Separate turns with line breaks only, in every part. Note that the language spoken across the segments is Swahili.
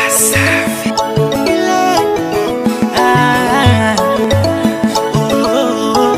Ah, oh, oh, oh.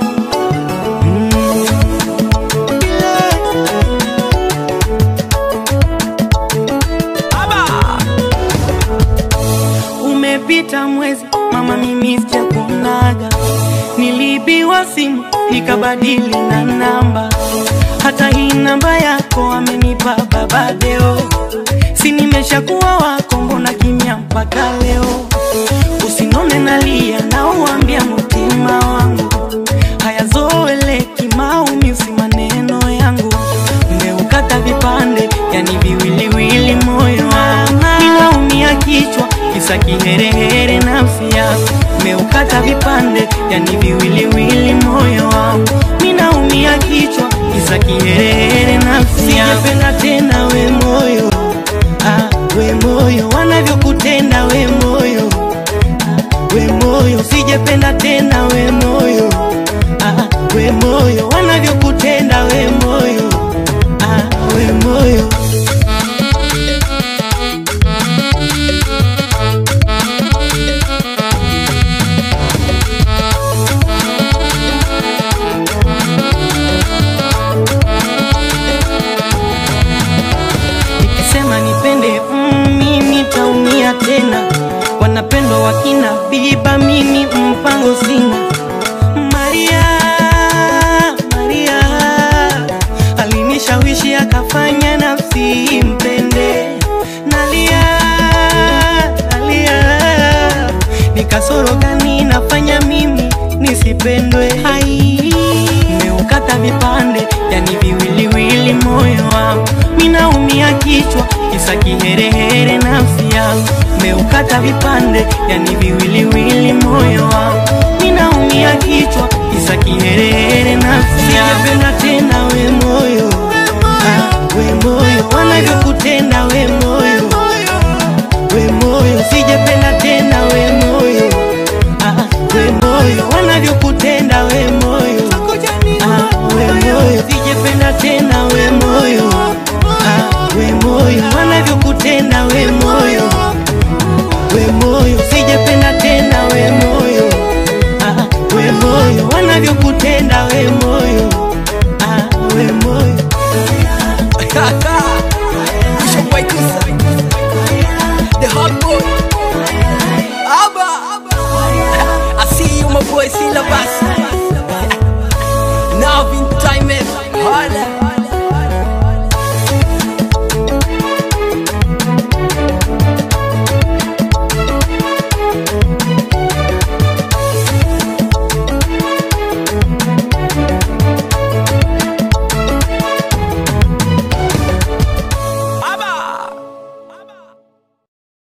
Umepita mwezi mama, mimi sijakuonaga. Niliibiwa simu nikabadili na namba, hata hii namba yako amenipa baba Deo. Si nimeshakuwa wako, mbona kimya mpaka leo? Usinone nalia na uambia mutima wangu hayazoeleki maumizi maneno yangu mmeukata vipande yani viwiliwili moyo wangu ninaumia kichwa kisa kiherehere nafsi yako mmeukata vipande yani viwiliwili moyo wangu ninaumia kichwa kisa kiherehere nafsi yako sijapenda tena we moyo ah, we moyo wanavyokutenda we moyo we moyo sijapenda tena we moyo ah, we moyo wanavyokutenda we moyo ah, we moyo nikisema nipende mm, mimi taumia tena wanapendwa wakina biba mimi mpango sina maria maria alinishawishi akafanya nafsi mpende nalia nalia nikasoro gani nafanya mimi nisipendwe hai meukata vipande yani viwiliwili moyo wangu minaumia kichwa kisa kiherehere nafsi yangu meukata vipande yani viwiliwili moyo wangu minaumia kichwa kisa kiherehere nafsi yangu sijapenda tena we moyo ah, we moyo wanavyokutenda we moyo we moyo sijapenda tena we moyo ah, we moyo wanavyokutenda we moyo ah, we moyo sijapenda tena we moyo ah, we moyo wanavyokutenda we moyo